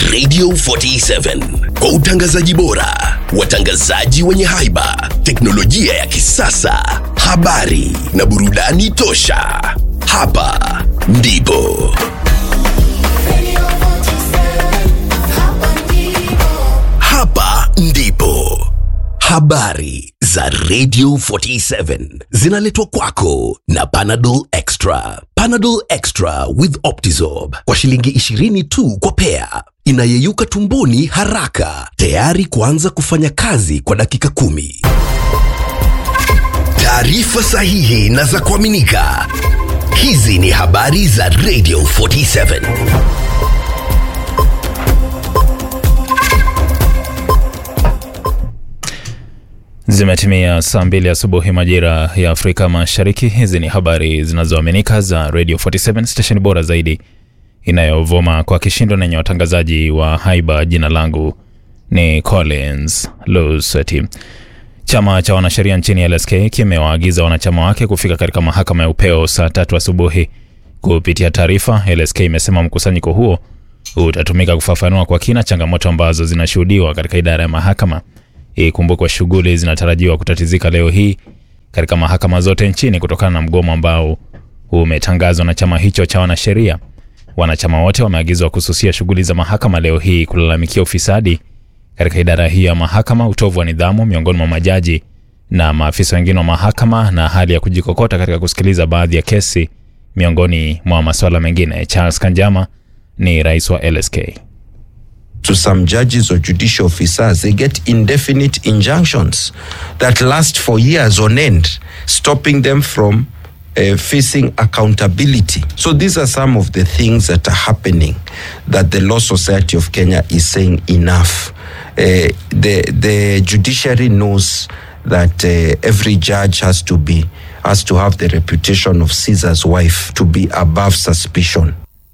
Radio 47 kwa utangazaji bora, watangazaji wenye haiba, teknolojia ya kisasa, habari na burudani tosha. Hapa ndipo hapa ndipo habari za Radio 47 zinaletwa kwako na Panadol Extra. Panadol Extra with Optizorb kwa shilingi 20 tu kwa pea, inayeyuka tumboni haraka, tayari kuanza kufanya kazi kwa dakika kumi. Taarifa sahihi na za kuaminika. Hizi ni habari za Radio 47. Zimetimia saa mbili asubuhi majira ya Afrika Mashariki. Hizi ni habari zinazoaminika za Radio 47 station bora zaidi inayovuma kwa kishindo na yenye watangazaji wa haiba. Jina langu ni Collins Luseti. Chama cha wanasheria nchini LSK kimewaagiza wanachama wake kufika katika mahakama ya upeo saa tatu asubuhi. Kupitia taarifa, LSK imesema mkusanyiko huo utatumika kufafanua kwa kina changamoto ambazo zinashuhudiwa katika idara ya mahakama. Ikumbukwe shughuli zinatarajiwa kutatizika leo hii katika mahakama zote nchini kutokana na mgomo ambao umetangazwa na chama hicho cha wanasheria. Wanachama wote wameagizwa kususia shughuli za mahakama leo hii kulalamikia ufisadi katika idara hii ya mahakama, utovu wa nidhamu miongoni mwa majaji na maafisa wengine wa mahakama, na hali ya kujikokota katika kusikiliza baadhi ya kesi miongoni mwa masuala mengine. Charles Kanjama ni rais wa LSK. to some judges or judicial officers, they get indefinite injunctions that last for years on end, stopping them from uh, facing accountability. So these are some of the things that are happening that the Law Society of Kenya is saying enough. Uh, the the judiciary knows that uh, every judge has to be has to have the reputation of Caesar's wife to be above suspicion.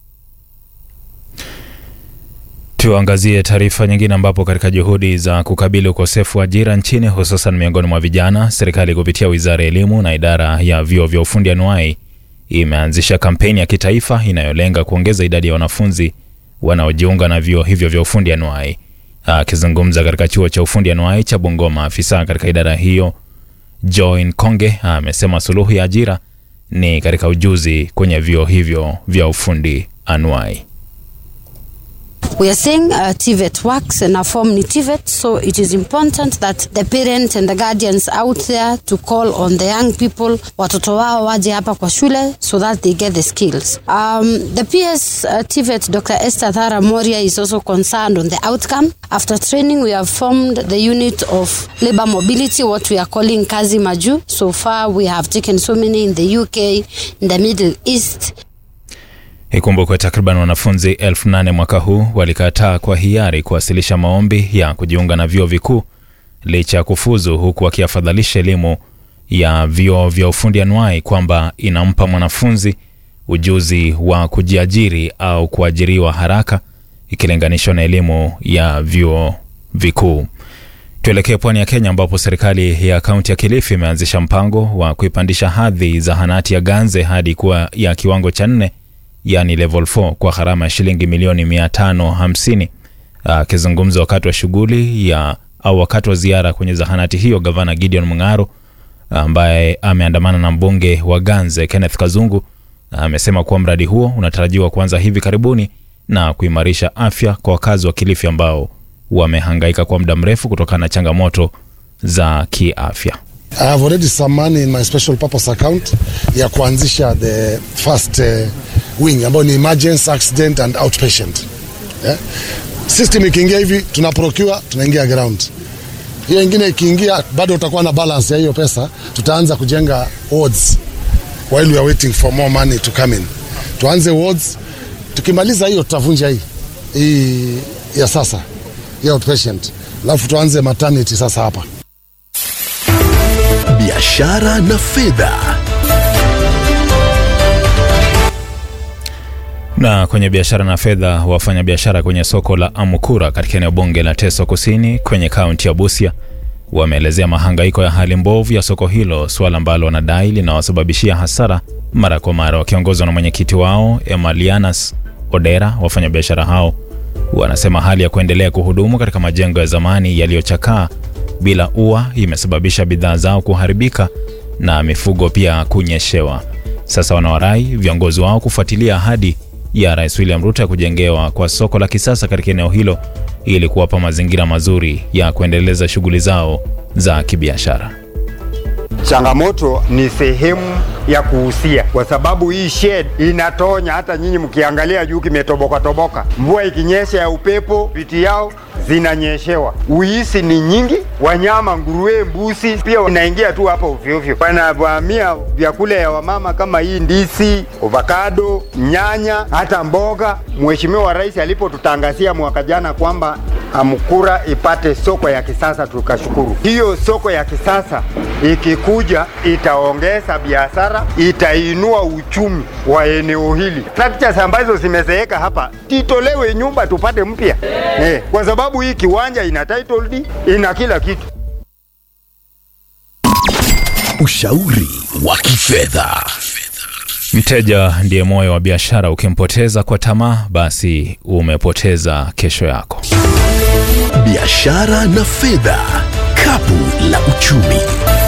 Tuangazie taarifa nyingine ambapo katika juhudi za kukabili ukosefu wa ajira nchini hususan miongoni mwa vijana, serikali kupitia wizara ya elimu na idara ya vyuo vya ufundi anuai imeanzisha kampeni ya kitaifa inayolenga kuongeza idadi ya wanafunzi wanaojiunga na vyuo hivyo vya ufundi anuai. Akizungumza katika chuo cha ufundi anuai cha Bungoma, afisa katika idara hiyo Join Konge amesema suluhu ya ajira ni katika ujuzi kwenye vyuo hivyo vya ufundi anuai. We are saying uh, TVET works and our form ni TVET, so it is important that the parents and the guardians out there to call on the young people, watoto wao waje hapa kwa shule so that they get the skills. Um, the PS uh, TVET, Dr. Esther Thara Moria is also concerned on the outcome. After training, we have formed the unit of labor mobility, what we are calling Kazi Maju. So far, we have taken so many in the UK, in the Middle East, Ikumbukwe takriban wanafunzi elfu nane mwaka huu walikataa kwa hiari kuwasilisha maombi ya kujiunga na vyuo vikuu licha ya kufuzu, huku wakiafadhalisha elimu ya vyuo vya ufundi anuai kwamba inampa mwanafunzi ujuzi wa kujiajiri au kuajiriwa haraka ikilinganishwa na elimu ya vyuo vikuu. Tuelekee pwani ya Kenya ambapo serikali ya kaunti ya Kilifi imeanzisha mpango wa kuipandisha hadhi zahanati ya Ganze hadi kuwa ya kiwango cha nne yani level 4 kwa gharama ya shilingi milioni 550. Akizungumza wakati wa shughuli ya au wakati wa ziara kwenye zahanati hiyo, gavana Gideon Mung'aro ambaye ameandamana na mbunge wa Ganze Kenneth Kazungu amesema kuwa mradi huo unatarajiwa kuanza hivi karibuni na kuimarisha afya kwa wakazi wa Kilifi ambao wamehangaika kwa muda mrefu kutokana na changamoto za kiafya. I have already some money in my special purpose account ya kuanzisha the first uh, wing ambayo ni emergency accident and outpatient yeah? System ikiingia hivi tuna procure tunaingia ground, hiyo ingine ikiingia bado utakuwa na balance ya hiyo pesa, tutaanza kujenga wards while we are waiting for more money to come in. Tuanze wards, tukimaliza hiyo tutavunja hii hii ya sasa ya outpatient, alafu tuanze maternity sasa hapa biashara na fedha. Na kwenye biashara na fedha, wafanyabiashara kwenye soko la Amukura katika eneo bunge la Teso Kusini kwenye kaunti ya Busia wameelezea mahangaiko ya hali mbovu ya soko hilo, suala ambalo wanadai linawasababishia hasara mara kwa mara. Wakiongozwa na mwenyekiti wao Emalianas Odera, wafanyabiashara hao Wanasema hali ya kuendelea kuhudumu katika majengo ya zamani yaliyochakaa bila ua imesababisha bidhaa zao kuharibika na mifugo pia kunyeshewa. Sasa wanawarai viongozi wao kufuatilia ahadi ya Rais William Ruto ya kujengewa kwa soko la kisasa katika eneo hilo ili kuwapa mazingira mazuri ya kuendeleza shughuli zao za kibiashara. Changamoto ni sehemu ya kuhusia, kwa sababu hii shed inatonya. Hata nyinyi mkiangalia juu kimetoboka toboka, mvua ikinyesha ya upepo, viti yao zinanyeshewa. Uisi ni nyingi, wanyama, nguruwe, mbuzi pia unaingia tu hapa ovyoovyo, wanavamia vyakula ya wamama kama hii ndizi, avocado, nyanya, hata mboga. Mheshimiwa Rais alipotutangazia mwaka jana kwamba Amkura ipate soko ya kisasa, tukashukuru. Hiyo soko ya kisasa ikikuja itaongeza biashara, itainua uchumi wa eneo hili. Structures ambazo zimezeeka hapa titolewe nyumba tupate mpya eh, kwa sababu hii kiwanja ina title deed, ina kila kitu. Ushauri wa kifedha. Mteja ndiye moyo wa biashara. Ukimpoteza kwa tamaa, basi umepoteza kesho yako. Biashara na fedha, kapu la uchumi.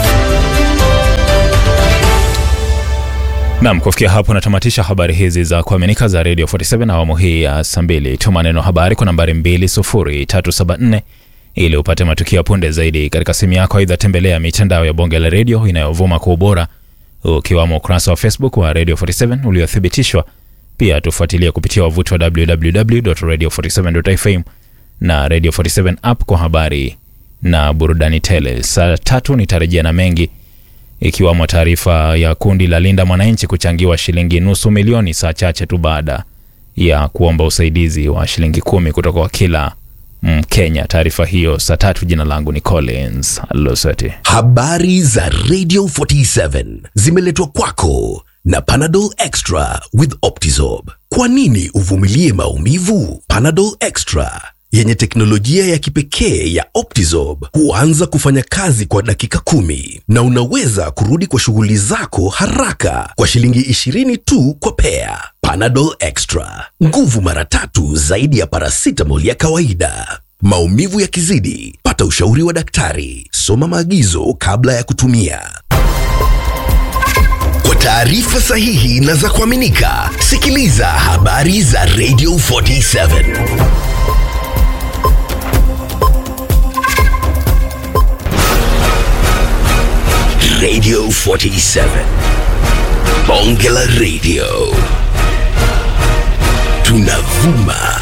Nam, kufikia hapo natamatisha habari hizi za kuaminika za Radio 47 awamu hii ya saa mbili. Tuma neno habari kwa nambari 20374 ili upate matukio ya punde zaidi katika simu yako. Aidha, tembelea mitandao ya bonge la redio inayovuma kwa ubora ukiwamo ukurasa wa Facebook wa Radio 47 uliothibitishwa. Pia tufuatilie kupitia wavuti wa www.radio47.fm na Radio 47 app kwa habari na burudani tele. Saa tatu nitarejea na mengi ikiwamo taarifa ya kundi la Linda Mwananchi kuchangiwa shilingi nusu milioni saa chache tu baada ya kuomba usaidizi wa shilingi kumi kutoka kwa kila Mkenya. Taarifa hiyo saa tatu. Jina langu ni Collins Loseti. Habari za Radio 47 zimeletwa kwako na Panadol Extra with Optizorb. Kwa nini uvumilie maumivu? Panadol Extra yenye teknolojia ya kipekee ya Optizorb huanza kufanya kazi kwa dakika kumi na unaweza kurudi kwa shughuli zako haraka kwa shilingi 20 tu kwa pea. Panadol Extra, nguvu mara tatu zaidi ya paracetamol ya kawaida. Maumivu yakizidi, pata ushauri wa daktari. Soma maagizo kabla ya kutumia. Kwa taarifa sahihi na za kuaminika, sikiliza habari za Radio 47. Radio 47. Bonge la Radio. Tunavuma